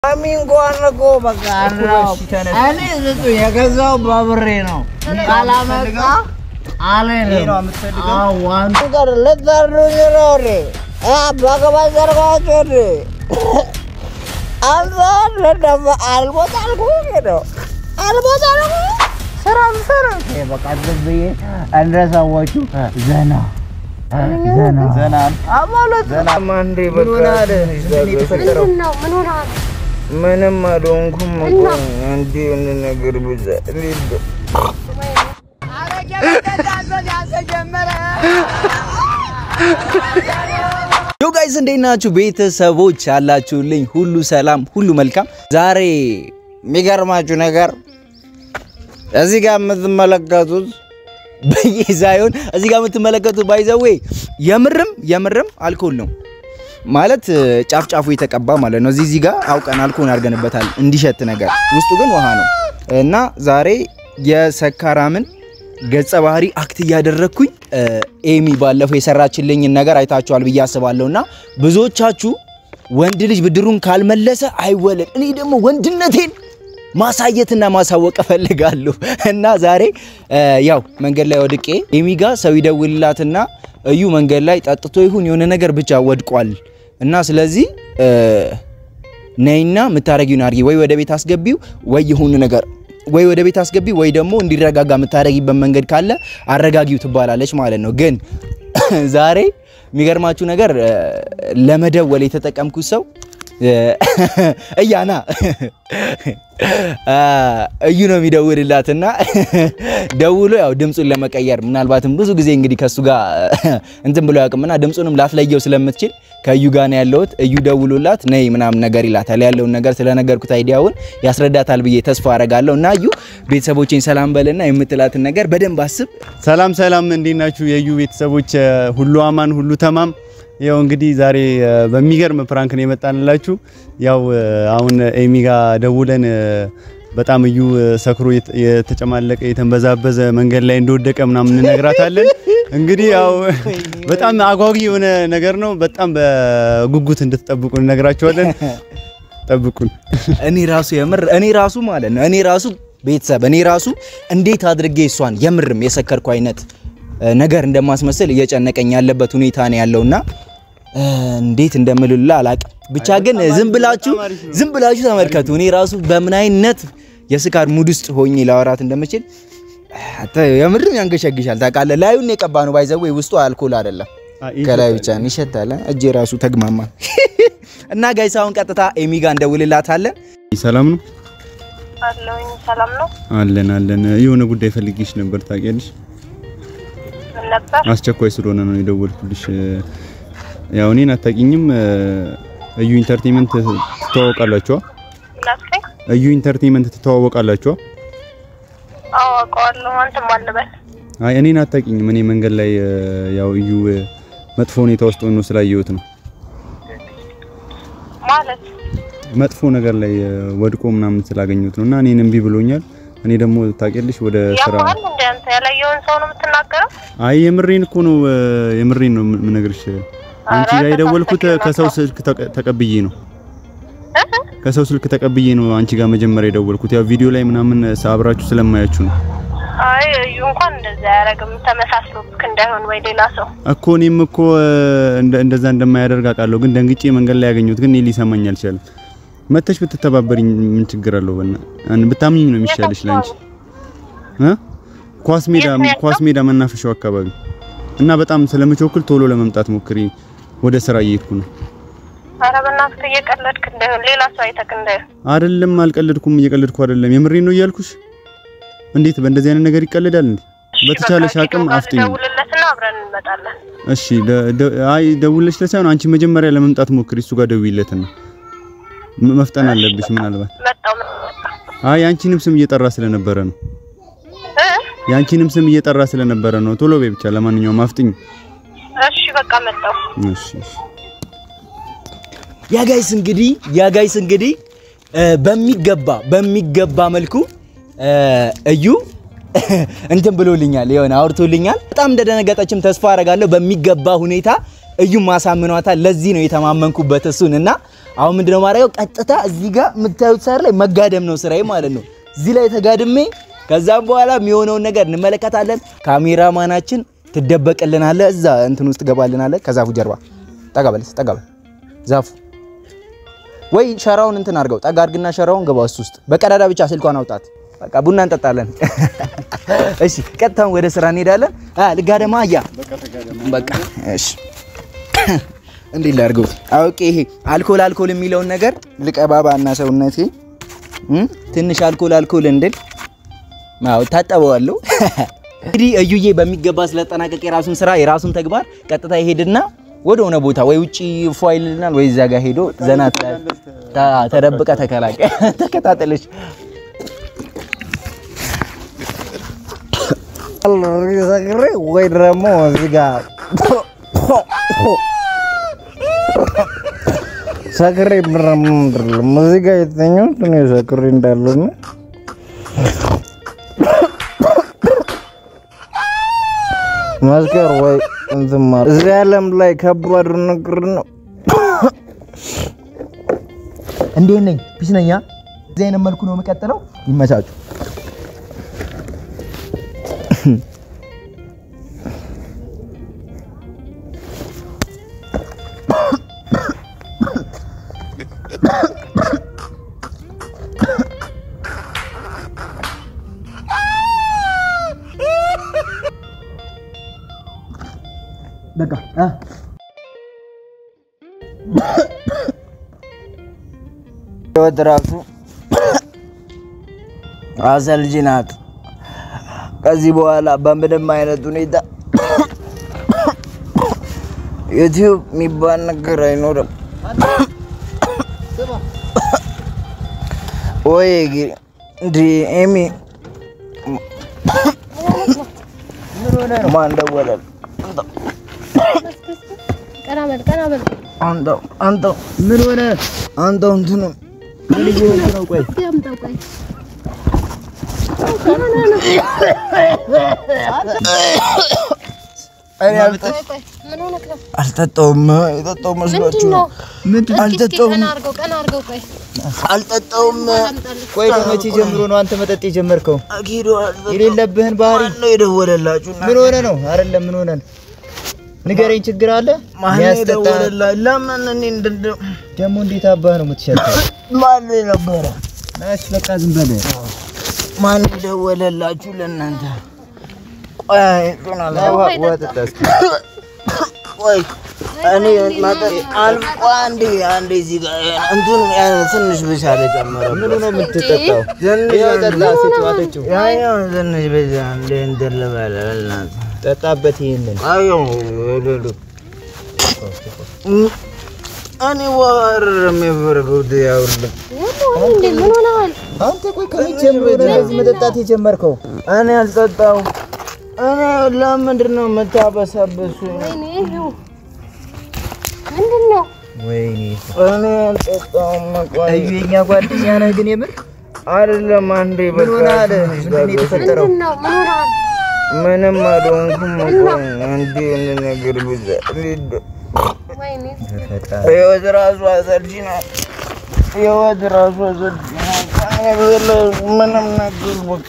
አሚ እንኳን እኮ በቃ ነው። እኔ ስጡ የገዛው በብሬ ነው። ካላመጣ አልሄድም። አዋን ጋር ልታርዱኝ ነው እንዴ? በገባ ዘርጋችሁ እንዴ? አንተ ለደማ አልሞት አልኩህ ነው አልሞት አልኩህ ስራ ስራ በቃ ዝም ብዬ እንደ ሰዎቹ ዘና ዘና ዘና ማለት ዘና አንዴ በቃ የተፈጠረው ምንድን ነው? ምን ሆነሃል? ምንም አልሆንኩም እኮ አንዴ የሆነ ነገር ብዛ ሊል ዮ ጋይስ እንዴት ናችሁ? ቤተሰቦች አላችሁልኝ? ሁሉ ሰላም፣ ሁሉ መልካም። ዛሬ የሚገርማችሁ ነገር እዚህ ጋር የምትመለከቱት በየ ሳይሆን እዚህ ጋር የምትመለከቱት ባይዘዌ የምርም የምርም አልኮል ነው ማለት ጫፍ ጫፉ የተቀባ ማለት ነው። እዚህ እዚህ ጋር አውቀን አልኮል አድርገንበታል እንዲሸት ነገር፣ ውስጡ ግን ውሃ ነው እና ዛሬ የሰካራምን ገጸ ባህሪ አክት እያደረግኩኝ ኤሚ ባለፈው የሰራችልኝን ነገር አይታችኋል ብዬ አስባለሁ እና ብዙዎቻችሁ ወንድ ልጅ ብድሩን ካልመለሰ አይወለድ። እኔ ደግሞ ወንድነቴን ማሳየትና ማሳወቅ እፈልጋለሁ እና ዛሬ ያው መንገድ ላይ ወድቄ ኤሚ ጋ ሰው ይደውልላትና እዩ መንገድ ላይ ጠጥቶ ይሁን የሆነ ነገር ብቻ ወድቋል እና ስለዚህ ነይና የምታረጊውን አድርጊ፣ ወይ ወደ ቤት አስገቢው፣ ወይ የሆነ ነገር ወይ ወደ ቤት አስገቢው፣ ወይ ደግሞ እንዲረጋጋ የምታረጊበት መንገድ ካለ አረጋጊው ትባላለች ማለት ነው። ግን ዛሬ የሚገርማችሁ ነገር ለመደወል የተጠቀምኩት ሰው እያና እዩ ነው የሚደውልላትና ደውሎ ያው ድምፁን ለመቀየር ምናልባትም ብዙ ጊዜ እንግዲህ ከሱ ጋር እንትን ብሎ ያውቅምና ድምፁንም ላትለየው ስለምትችል ከእዩ ጋር ነው ያለሁት። እዩ ደውሎላት ነይ ምናምን ነገር ይላታል። ያለውን ነገር ስለነገርኩት አይዲያውን ያስረዳታል ብዬ ተስፋ አረጋለሁ። እና እዩ ቤተሰቦቼን ሰላም በልና የምትላትን ነገር በደንብ አስብ። ሰላም ሰላም፣ እንዴት ናችሁ የዩ ቤተሰቦች? ሁሉ አማን፣ ሁሉ ተማም። ያው እንግዲህ ዛሬ በሚገርም ፕራንክ ነው የመጣንላችሁ። ያው አሁን ኤሚ ጋር ደውለን በጣም እዩ ሰክሮ የተጨማለቀ የተንበዛበዘ መንገድ ላይ እንደወደቀ ምናምን እንነግራታለን። እንግዲህ ያው በጣም አጓጊ የሆነ ነገር ነው። በጣም በጉጉት እንድትጠብቁ እንነግራችኋለን። ጠብቁን። እኔ ራሱ የምር እኔ ራሱ ማለት ነው እኔ ራሱ ቤተሰብ እኔ ራሱ እንዴት አድርጌ እሷን የምርም የሰከርኩ አይነት ነገር እንደማስመስል እየጨነቀኝ ያለበት ሁኔታ ነው ያለውና እንዴት እንደምልላ አላቅም። ብቻ ግን ዝም ብላችሁ ዝም ብላችሁ ተመልከቱ። እኔ ራሱ በምን አይነት የስካር ሙድ ውስጥ ሆኜ ላወራት እንደምችል የምርም ያንገሸግሻል። ታውቃለህ፣ ላዩን የቀባ ነው ባይዘው ውስጡ አልኮል አይደለም ከላይ ብቻ ነው ይሸታል። እጄ ራሱ ተግማማ እና ጋይስ አሁን ቀጥታ ኤሚ ጋር እንደውልላታለን። ሰላም ነው አለሁኝ። ሰላም ነው። አለን አለን። የሆነ ጉዳይ ፈልጌሽ ነበር ታውቂያለሽ። ምን ነበር? አስቸኳይ ስለሆነ ነው የደወልኩልሽ። ያው እኔን አታውቂኝም። እዩ ኢንተርቴይንመንት ትተዋወቃላችሁ? ላስከኝ እዩ ኢንተርቴይንመንት ትተዋወቃላችሁ? አዎ አውቀዋለሁ። አንተም አልበል አይ እኔን አታውቂኝም። እኔ መንገድ ላይ ያው እዩ መጥፎ ሁኔታ ውስጥ ሆኖ ስላየሁት ነው። ማለት መጥፎ ነገር ላይ ወድቆ ምናምን ስላገኘሁት ነው እና እኔን እምቢ ብሎኛል። እኔ ደግሞ ታውቂያለሽ ወደ ስራ ያማል እንደ አንተ ያላየውን ሰው ነው የምትናገረው? አይ የምሬን እኮ ነው የምሬን ነው የምነግርሽ። አንቺ ኧረ ጋር የደወልኩት ተሳስተሽ ከሰው ነው። ስልክ ተቀ- ተቀብዬ ነው ከሰው ስልክ ተቀብዬ ነው አንቺ ጋር መጀመሪያ የደወልኩት። ያው ቪዲዮ ላይ ምናምን አብራችሁ ስለማያችሁ ነው አይ እዩ እንኳን እንደዛ አያደርግም። ተመሳስሎብክ እንዳይሆን ወይ ሌላ ሰው እኮ እኔም እኮ እንደ እንደዛ እንደማያደርግ አውቃለሁ፣ ግን ደንግጬ መንገድ ላይ ያገኘሁት ግን እኔ ሊሰማኝ አልቻለም። መተሽ ብትተባበሪኝ ምን ችግር አለው? በና አን ብታምኚኝ ነው የሚሻልሽ ላንቺ እ ኳስ ሜዳ የት ነው ያለው? ኳስ ሜዳ መናፈሻው አካባቢ እና በጣም ስለምቾክል ቶሎ ለመምጣት ሞክሪ። ወደ ስራ እየሄድኩ ነው። ኧረ በእናትህ እየቀለድክ እንዳይሆን ሌላ ሰው አይተክ እንዳይሆን አይደለም፣ አልቀለድኩም። እየቀለድኩ አይደለም፣ የምሬን ነው እያልኩሽ። እንዴት በእንደዚህ አይነት ነገር ይቀለዳል እንዴ? በተቻለሽ አቅም አፍጥኝ። ደውልለትና አብረን እንመጣለን። እሺ ደ- ደ- አይ ደውለሽ ለሳይሆን አንቺ መጀመሪያ ለመምጣት ሞክሪ። እሱ ጋር ደውይለትና ም- መፍጠን አለብሽ። ምናልባት መጣው መጣ አይ የአንቺንም ስም እየጠራ ስለነበረ ነው። እ የአንቺንም ስም እየጠራ ስለነበረ ነው። ቶሎ በይ ብቻ። ለማንኛውም አፍጥኝ። እሺ በቃ መጣው። እሺ እሺ። ያ ጋይስ እንግዲህ ያ ጋይስ እንግዲህ በሚገባ በሚገባ መልኩ እዩ እንትን ብሎልኛል፣ የሆነ አውርቶልኛል። በጣም እንደደነገጠችም ተስፋ አረጋለሁ። በሚገባ ሁኔታ እዩም ማሳምኗታል። ለዚህ ነው የተማመንኩበት እሱን እና አሁን ምንድነው ማድረገው? ቀጥታ እዚህ ጋር የምታዩት ሳር ላይ መጋደም ነው ስራዬ ማለት ነው። እዚህ ላይ ተጋድሜ ከዛም በኋላ የሚሆነውን ነገር እንመለከታለን። ካሜራማናችን ትደበቅልናለህ፣ እዛ እንትን ውስጥ ትገባልናለህ። ከዛፉ ጀርባ ጠጋ በል ጠጋ በል ዛፉ ወይ ሸራውን እንትን አድርገው ጠጋ አድርግና ሸራውን ገባ እሱ ውስጥ በቀዳዳ ብቻ ስልኳን አውጣት። በቃ ቡና እንጠጣለን። እሺ ቀጥታውን ወደ ስራ እንሄዳለን። አ ልጋደማ አያ በቃ እሺ እንዴት ላድርገው? አውቄ ይሄ አልኮል አልኮል የሚለውን ነገር ልቀባባ እና ሰውነቴ እም ትንሽ አልኮል አልኮል እንድል አዎ ታጠበዋለሁ። እንግዲህ እዩዬ በሚገባ ስለጠናቀቅ የራሱን ስራ የራሱን ተግባር ቀጥታ ይሄድና ወደ ሆነ ቦታ ወይ ውጪ ፎይልናል ወይ እዛ ጋር ሄዶ ዘና ትላለህ። ታ- ተደብቀ ተከላቀ ተከታተለች ሰክሬ ወይ ደግሞ እዚህ ጋር ሰክሬ ምረምድርልም እዚህ ጋር የተኛሁት እኔ ሰክሬ እንዳለና መስከር ወይ እንትን ማለት እዚህ ዓለም ላይ ከባድ ነገር ነው። እንዴት ነኝ? ፒስ ነኝ። አ? እዚህ አይነት መልኩ ነው የምቀጥለው። ይመቻችሁ። በቃ አ ህይወት ራሱ አሰልቺ ናት። ከዚህ በኋላ በምንም አይነት ሁኔታ ዩቲዩብ የሚባል ነገር አይኖርም። ወይ እንዲ ኤሚ ማን ደወለል? ቀና በል ቀና በል። አንተው አንተው ምን ሆነ? አንተው እንትኑ ምን እየሆንክ ነው? ቆይ እስኪ አምጣው ቆይ። እኔ አልጠ- ቆይ ቆይ ምን ሆነህ ነው? አልጠጣውም። የጠጣው መስሏችሁ ምንድን ነው? ነው? እስኪ እስኪ አልጠጣውም። ቀና አድርገው ቀና አድርገው ቆይ። አልጠጣውም። አምጣልህ። ቆይ ከመቼ ጀምሮ ነው አንተ መጠጥ የጀመርከው? አኪዶ አልጠጣውም። የሌለብህን ባህሪ ማን ነው የደወለላችሁ? ምን ሆነ ነው? አይደለም ምን ሆነ ነው? ንገረኝ። ችግር አለ? ማን ነው የሚያስጠጣ የደወለላ- ለምን እኔ እንደደ ደግሞ እንዴት አባህ ነው የምትሸጠው? ማን ነው የነበረ? እሺ በቃ ዝም በል። ማን ነው የደወለላችሁ ለእናንተ? ቆይ እሱን አላ- ውሃ ውሃ ጠጣ እስኪ። ቆይ እኔ መጠጥ አልቆ አንዴ አንዴ እዚህ ጋር እንትኑ ያ- ትንሽ ብቻ ልጨምረው። ምኑ ነው የምትጠጣው? ትንሽ ይኸው ጠጣ። ስጪው፣ አጠጪው። ያኛው ትንሽ ብቻ እንደ እንትን ልበል በእናትህ። ጠጣበት ይሄንን። አየው ወለሉ እኔ ዋር የሚያደርገው ያውልህ ያለው እንዴ ምን ሆነሃል? አንተ ቆይ ከመቼ ጀምሮ ነው እንደዚህ መጠጣት የጀመርከው? እኔ አልጠጣው። እኔ ለምንድን ነው የምታበሳበሱኝ? ወይኔ ይኸው ምንድን ነው? ወይኔ እኔ አልጠጣውም። ቆይ እዩ የኛ ጓደኛ ነህ ግን የምር አይደለም አንዴ ምን በቃ ሆነሃል? ትንሽ ምንድን ነው የተፈጠረው? ምንድን ነው? ምን ሆነሃል? ምንም አልሆንኩም። ቆይ አንዴ የሆነ ነገር ብቻ ሊድ ወይኔ ህይወት ራሱ አሰልቺ ናት። ህይወት ራሱ አሰልቺ ናት። ምንም ነገር በቃ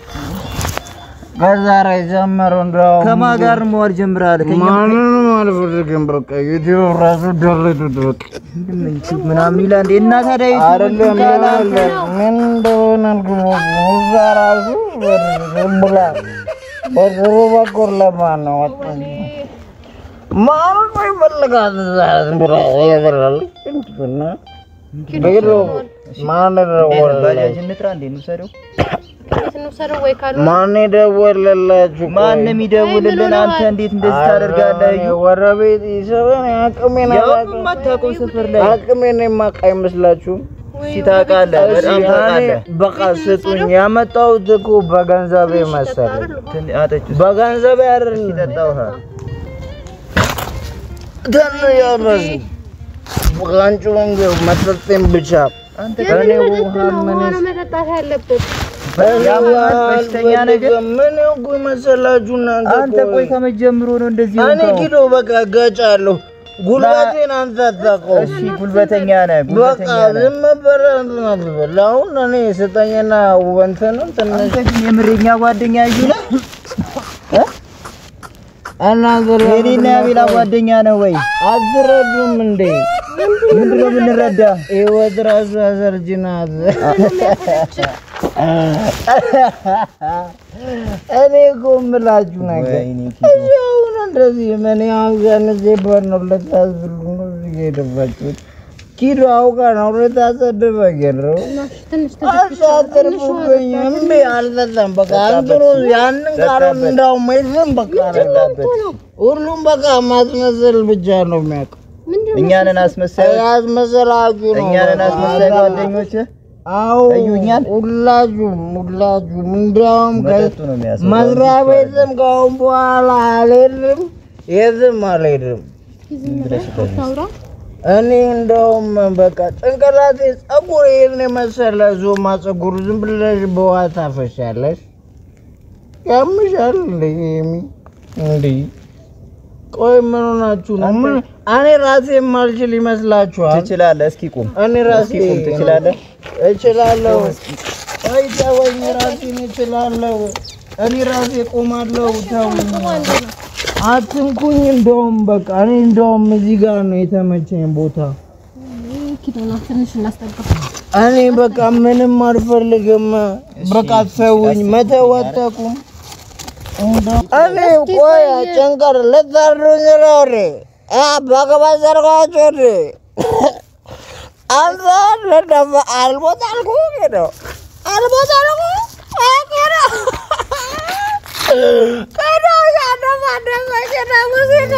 ከዛሬ ጀምሮ እንደው ከማን ጋር መዋል ጀምረሃል? ከኛ ማንንም አልፈልግም። በቃ ዩቲዩብ ራሱ ደልቱት በቃ ምናምን ይላል እንዴ? እና ታዲያ ዩቲዩብ አይደለም ይላል ምን እንደሆነ አልገባኝም። እዛ ራሱ ዝም ብላ በጥሩ በኩል ለማን ነው ወጣኝ ማን ነው ይፈልጋል? እዛ ዝም ብላ እየዘለለች እንትና ሄዶ ማን ደወለላችሁ? ባጃጅ እንጥራ እንዴ? እንውሰደው። እንዴት እንውሰደው ወይ ካሉ ማን ደወለላችሁ? ማን ነው የሚደውልልን? አንተ እንዴት እንደዚህ ታደርጋለህ? እዩ ወረ ቤት ይሰበን አቅሜን ያው አላውቅም። የማታውቀው ሰፈር ላይ አቅሜን የማውቅ አይመስላችሁም? ወይ እስኪ ታውቃለህ፣ በጣም እኔ ታውቃለህ። በቃ ስጡኝ። ያመጣሁት እኮ በገንዘቤ መሰለኝ። ትን- አጠጪው። በገንዘቤ አይደል ጠጣ ውሃ። ትን ያመስ አንቺ ወንጌ መጠጤን ብቻ አንተ እኔ የምን ውሃ መጠጥ ነው? ምን ውሃ ነው መጠጣት ያለበት። እኔ ውሃ በሽተኛ ነገር? አልፈልግም። ምን እኮ መሰላችሁ እናንተ አንተ ቆይ ከመቼ ጀምሮ ነው እንደዚህ እኔ ሆንከው? ኪሎ በቃ እጋጫለሁ። ጉልበቴን አንተ አታውቀውም። እሺ ጉልበተኛ ነህ፣ በቃ ጉልበተኛ ነህ። ዝም ብለህ እንትን አትበል። አሁን እኔ ስጠኝና እንትኑን ትንሽ አንተ ግን የምሬኛ ጓደኛ እዩ ነህ? እናንተ የኔና የቤላ ጓደኛ ነህ ወይ? አትረዱም እንዴ? ምንድን ነው የምንረዳ? ህይወት ራሱ አሰልቺ ናት። እኔ እኮ የምላችሁ ነገር ወይኔ ኪዶ። እዚህ አሁን እንደዚህ ምን ያንዜበት ነው ልታስብሉ ነው እዚህ ጋ የደባችሁት። ኪዶ አውቃ ነው ልታሰድበ ገረው ትንሽ አሳትርቡብኝ እምቢ አልጠጣም። በቃ እንትኑ ያንን ካልሆነ እንዳውም የለም በቃ ሁሉም በቃ ማስመሰል ብቻ ነው የሚያውቀው። እኛንን አስመሳይ ያስመሰላችሁ ነው እኛንን በቃ። አስመሳይ ጓደኞች አዎ እዩኛል። ሁላችሁም ሁላችሁም እንዲያውም መጠጡ ነው የሚያስበው። መስሪያ ቤትም ከአሁን በኋላ አልሄድም፣ የትም አልሄድም። እኔ እንደውም በቃ ጭንቅላቴ ጸጉር ይህን የመሰለ ዞማ ጸጉር ዝም ብለሽ በውሃ ታፈሻለሽ። ያምሻል እንደ ሚ እንዲህ ቆይ ምን ሆናችሁ ነው? ምን እኔ ራሴ የማልችል ይመስላችኋል? ትችላለህ። እስኪ ቁም። እኔ ራሴ እስኪ ቁም። ትችላለህ። እችላለሁ። አይ ተወኝ፣ ራሴን እችላለሁ። እኔ ራሴ ቆማለሁ። ተውኝ፣ አትንኩኝ። እንደውም በቃ እኔ እንደውም እዚህ ጋር ነው የተመቸኝ ቦታ። ኪዶና ትንሽ እናስጠጋ። እኔ በቃ ምንም አልፈልግም። በቃ ተውኝ፣ መተወተኩም እኔ ቆይ ጭንቀር ልታርዱኝ ነው እንዴ? አ በገባ ዘርጓቸው እንዴ? አንተ ለደፈ አልሞት አልኩ ነው አልሞት አልኩ አገረ ከዶ ያደማ ደማ ከዳ ሙዚቃ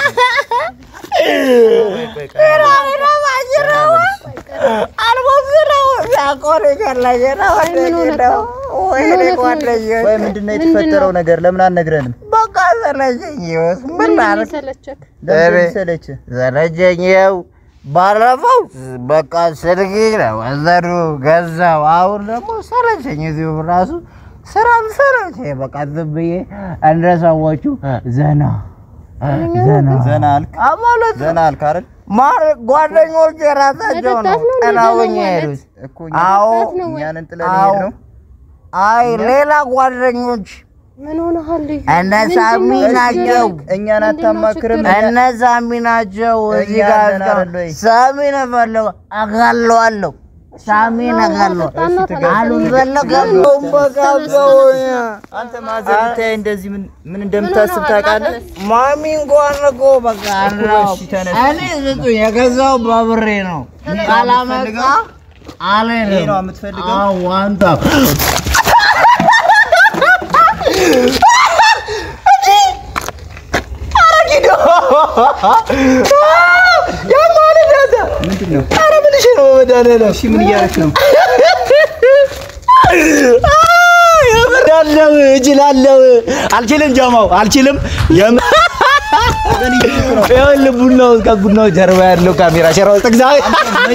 ከዳ ደማ ጅራዋ አልሞት ነው ያቆሪ ከለየ ነው ነው ወይኔ ጓደኞች ወይ ምንድን ነው የተፈጠረው ነገር? ለምን አልነግረንም? በቃ ሰለቸኝ። ይኸውስ ምን ላድርግ? ሰለቸክ ለምን እኔ- ሰለችህ? ሰለቸኝ። ይኸው ባለፈው በቃ ስልክ ወሰዱ ገዛው። አሁን ደግሞ ሰለቸኝ። እዚሁ ራሱ ስራም ሰለቸኝ። በቃ ዝም ብዬ እንደ ሰዎቹ ዘና ዘና ዘና አልክ? አ ማለት ዘና አልክ አይደል? ማር ጓደኞች የራሳቸው ነው መጠጣት ነው እንደ ጥለውኝ ዘና ማለት? የሄዱት። እኮ አዎ እኛንን ጥለን አዎ። ሄድ ነው። አይ ሌላ ጓደኞች ምን ሆነሃል? እነ ሳሚ ናቸው። እኛን አታማክርም? እነ ሳሚ ናቸው። እዚህ እኛ ጋር ደህና አይደል ወይ? ሳሚን እፈልገው አጋለዋለሁ። ሳሚን አጋለሁ አልፈለገም። በቃ ተውኝ። አንተ ማዘር ብታይ እንደዚህ ምን ምን እንደምታስብ ታውቃለህ? ማሚ እንኳን እኮ በቃ ነው እሺ ተነስ። እኔ ስጡኝ፣ የገዛው በብሬ ነው። ካላመጣ አልሄድም። ይሄ ነው የምትፈልገው? አዎ አንተ ምንድን ነው? ኧረ ምን እሺ ነው በመድኃኒዓለም እሺ ምን እያደረክ ነው? እችላለሁ እችላለሁ። አልችልም ጀማው አልችልም። የም- ይኸውልህ ቡናው ከቡናው ጀርባ ያለው ካሜራ ሸራ ውስጥ እግዚአብሔር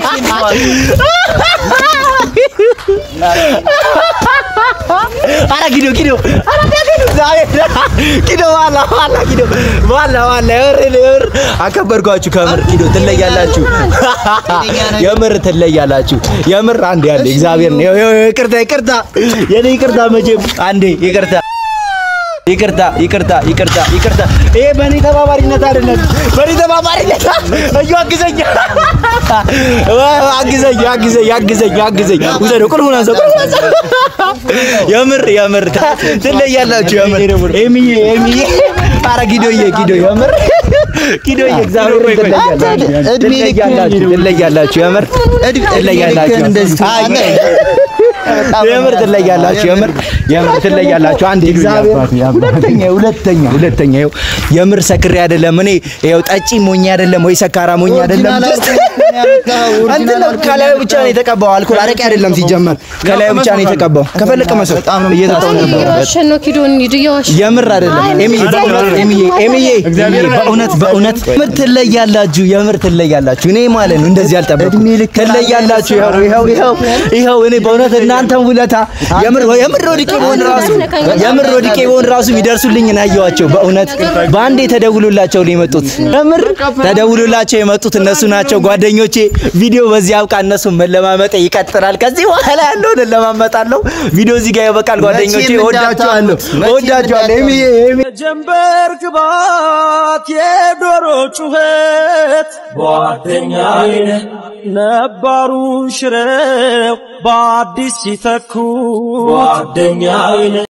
ኧረ ኪዶ ኪዶ ኧረ ኪዶ እግዚአብሔር ኪዶ ዋላ ዋላ ኪዶ ዋላ ዋላ የምር የምር አከበርኳችሁ። ከምር ኪዶ ትለያላችሁ፣ የምር ትለያላችሁ። የምር አንዴ ያለ እግዚአብሔር ነው። ይኸው- ይኸው ይቅርታ ይቅርታ፣ የኔ ይቅርታ መቼም አንዴ ይቅርታ ይቅርታ ይቅርታ ይቅርታ ይቅርታ። ይሄ በእኔ ተባባሪነት አይደለም፣ በእኔ ተባባሪነት እዩ፣ አግዘኝ አግዘኝ አግዘኝ አግዘኝ አግዘኝ። ውሰደው፣ ቁልፉን አንሳው፣ ቁልፉን አንሳው። የምር የምር ትለያላችሁ። የምር ኤሚዬ ኤሚዬ፣ ኧረ ጊዶዬ ጊዶ የምር ጊዶዬ እግዚአብሔር ትለያላችሁ፣ እድሜ ልክ ትለያላችሁ፣ ትለያላችሁ፣ የምር ትለያላችሁ። እንደዚህ አይ፣ የምር ትለያላችሁ። የምር የምር ትለያላችሁ። አንድ እግዚአብሔር ሁለተኛ ሁለተኛ ሁለተኛ ይኸው የምር ሰክሬ አይደለም እኔ ይኸው ጠጪ ሞኝ አይደለም ወይ ሰካራ ሞኝ አይደለም። እንትን ነው ከላዩ ብቻ ነው የተቀባው። አልኮል አረቄ አይደለም ሲጀመር ከላዩ ብቻ ነው የተቀባው። ከፈለቀ መስል እየጠጣሁ ነበር። እየዋሸን ነው ኪዶ እንሂድ፣ እየዋሸን የምር አይደለም ኤሚዬ፣ በእውነት ኤሚዬ፣ ኤሚዬ በእውነት በእውነት የምር ትለያላችሁ፣ የምር ትለያላችሁ። እኔ ማለት ነው እንደዚህ አልጠበኩም። ትለያላችሁ። ይኸው ይኸው ይኸው ይኸው እኔ በእውነት እና የእናንተን ውለታ የምር የምር ወድቄ በሆን ራሱ የምር ወድቄ በሆን ራሱ የሚደርሱልኝ ናየዋቸው። በእውነት በአንዴ ተደውሎላቸው ነው የመጡት። የምር ተደውሎላቸው የመጡት እነሱ ናቸው ጓደኞቼ። ቪዲዮ በዚህ አብቃ። እነሱ መለማመጥ ይቀጥላል። ከዚህ በኋላ ያለውን እለማመጣለሁ። ቪዲዮ እዚህ ጋር ይበቃል ጓደኞቼ። እወዳችኋለሁ፣ እወዳችኋለሁ። ኤሚዬ ኤሚ ጀንበር ግባት የዶሮ ጩኸት ጓደኛዬ ነባሩን ሽረው በአዲስ ሲተኩ ጓደኛዬ